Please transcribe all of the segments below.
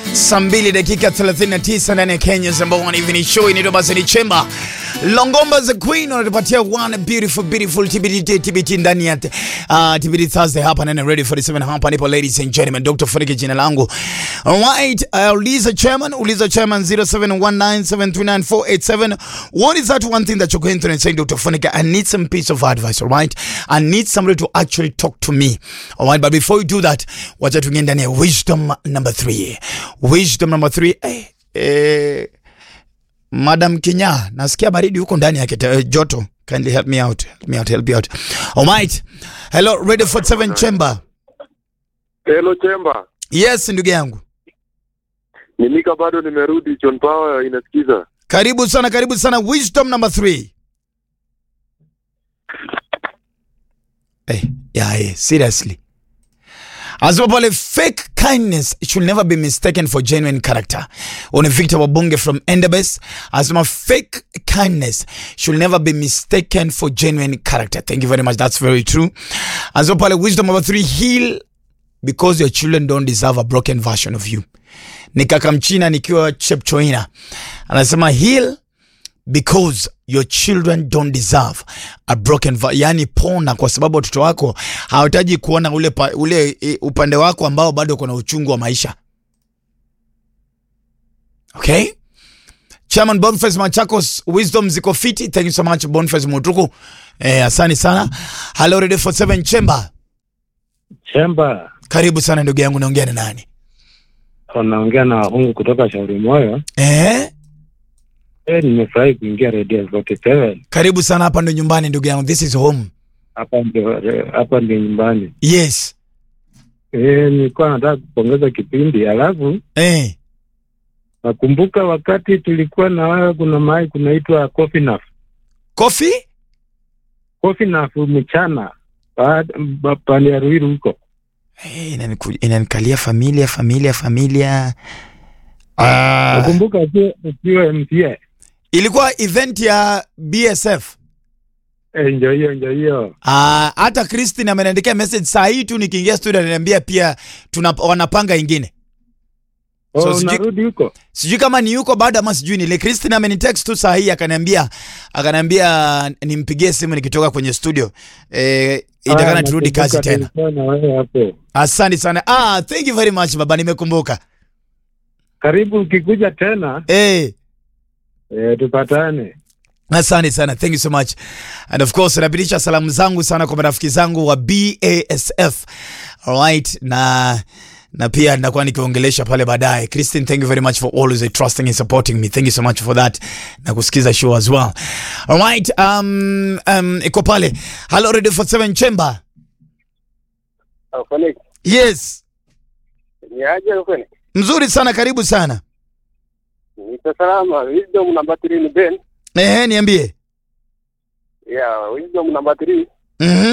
Saa mbili dakika 39 ndani ya Kenya number one evening show inaitwa Basani Chemba. Longomba the Queen wanatupatia one beautiful beautiful TBT TBT ndani ya uh, TBT Thursday hapa ndani ya Radio 47 hapa nipo ladies and gentlemen Dr. Funike jina langu. Alright, uh, uliza chairman, uliza chairman 0719739487. What is that one thing that you're going through and saying Dr. Funike I need some piece of advice, alright? I need somebody to actually talk to me. Alright, but before you do that, wacha tuingie ndani ya wisdom number 3. Wisdom number 3. Eh, eh Madam Kinya, nasikia baridi huko ndani ya kete, joto. Kindly help me out. Help me out, help me out. Alright. Hello, Radio 47 Chamber. Hello Chemba, Yes, ndugu yangu. ni Mika, bado nimerudi. John Power inasikiza. Karibu sana, karibu sana. Wisdom number 3. Hey, yeah, hey, seriously. Asema pale fake kindness should never be mistaken for genuine character. Oni Victor Wabunge from Endebess asema fake kindness should never be mistaken for genuine character. Thank you very much. That's very true. Asema pale wisdom number three, heal because your children don't deserve a broken version of you. Ni kaka mchina nikiwa Chepchoina. Anasema heal because your children don't deserve a broken va yani pona kwa sababu watoto wako hawahitaji kuona ule, pa, ule e, upande wako ambao bado kuna uchungu wa maisha okay chairman boniface machakos wisdom ziko fiti thank you so much boniface mutuku eh, asani sana hello radio 47 chamber Chemba, karibu sana ndugu yangu naongea na nani unaongea na wahungu kutoka Shauri Moyo. eh? E, nimefurahi kuingia Radio 47 karibu sana hapa ndo nyumbani ndugu yangu this is home hapa ndio hapa ndio nyumbani. yes E, nilikuwa nataka kupongeza kipindi, alafu eh. nakumbuka wakati tulikuwa na wewe, kuna mahali kunaitwa Coffee Naf coffee Coffee Naf mchana pa- pa- pande ya Ruiru huko. Hey, inaniku- inanikalia familia familia familia Ah, Nakumbuka ukiwa- ukiwa MCA. ilikuwa event ya bsf E, ndio hiyo ndio hiyo. Ah, hata christine ameniandikia message saa hii tu nikiingia studio ananiambia pia tuna, wanapanga ingine Oh, So, sijui- unarudi huko? sijui kama ni yuko bado ama sijui nile christine amenitext tu saa hii akaniambia akaniambia nimpigie simu nikitoka kwenye studio eh, itakana Ah, turudi nakumbuka kazi tena tulikuwa na wewe hapo. asante sana ah, thank you very much baba nimekumbuka Karibu ukikuja tena eh, e, tupatane. Asante sana, thank you so much. And of course, napitisha salamu zangu sana kwa marafiki zangu wa BASF. Alright, na na pia nitakuwa nikiongelesha pale baadaye. Christine, thank you very much for always trusting and supporting me. Thank you so much for that. Na kusikiza show as well. Alright, um, um, iko pale. Hello Radio 47 Chamber. Afanye Yes. ni aje ufanye? Mzuri sana, karibu sana. Niko salama. Wisdom number 3 ni Ben. Ehe, niambie. Yeah, wisdom number 3 Mhm.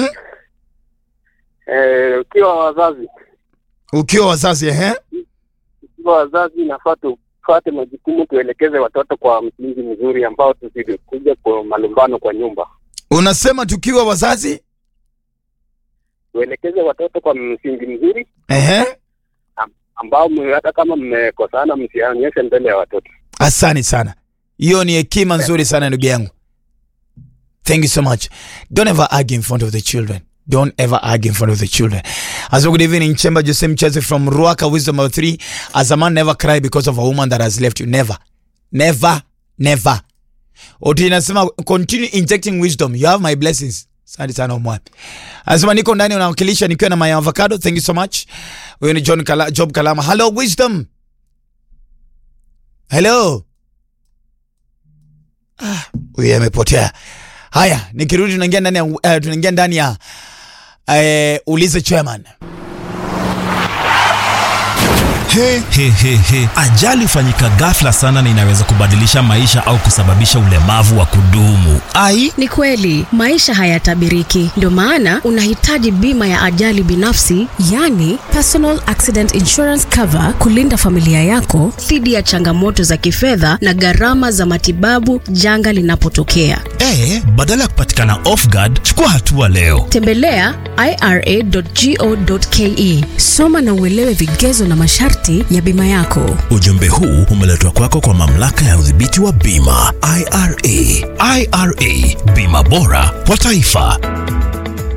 eh, ukiwa wazazi, Ukiwa wazazi ehe. ukiwa wazazi nafaa tufuate majukumu, tuelekeze watoto kwa msingi mzuri ambao tusikuja kwa malumbano kwa nyumba. Unasema tukiwa wazazi? Tuelekeze watoto kwa msingi mzuri Ehe. ambao mme- hata kama mmekosana msionyeshe mbele ya watoto. Asante sana, hiyo ni hekima nzuri sana ndugu yangu. Thank you so much. Don't ever argue in front of the children. Don't ever argue in front of the children. As well, good evening, Chemba Jose Mcheze from Ruaka, wisdom number three. As a man, never cry because of a woman that has left you. Never. Never. Never. Oti inasema continue injecting wisdom. You have my blessings. Asante sana umwa. Anasema niko ndani unawakilisha nikiwa na my avocado. Thank you so much. Huyo ni John Kala, Job Kalama. Hello wisdom. Hello. Ah, huyu amepotea. Haya, nikirudi tunaingia ndani ya uh, tunaingia ndani ya uh, ulize chairman. He, he, he, he. Ajali hufanyika ghafla sana na inaweza kubadilisha maisha au kusababisha ulemavu wa kudumu. Ai, Ni kweli maisha hayatabiriki, ndio maana unahitaji bima ya ajali binafsi, yani personal accident insurance cover, kulinda familia yako dhidi ya changamoto za kifedha na gharama za matibabu janga linapotokea. E, badala ya kupatikana off guard, chukua hatua leo. Tembelea ira.go.ke, soma na uelewe vigezo na masharti ya bima yako. Ujumbe huu umeletwa kwako kwa mamlaka ya udhibiti wa bima IRA. IRA, bima bora kwa taifa.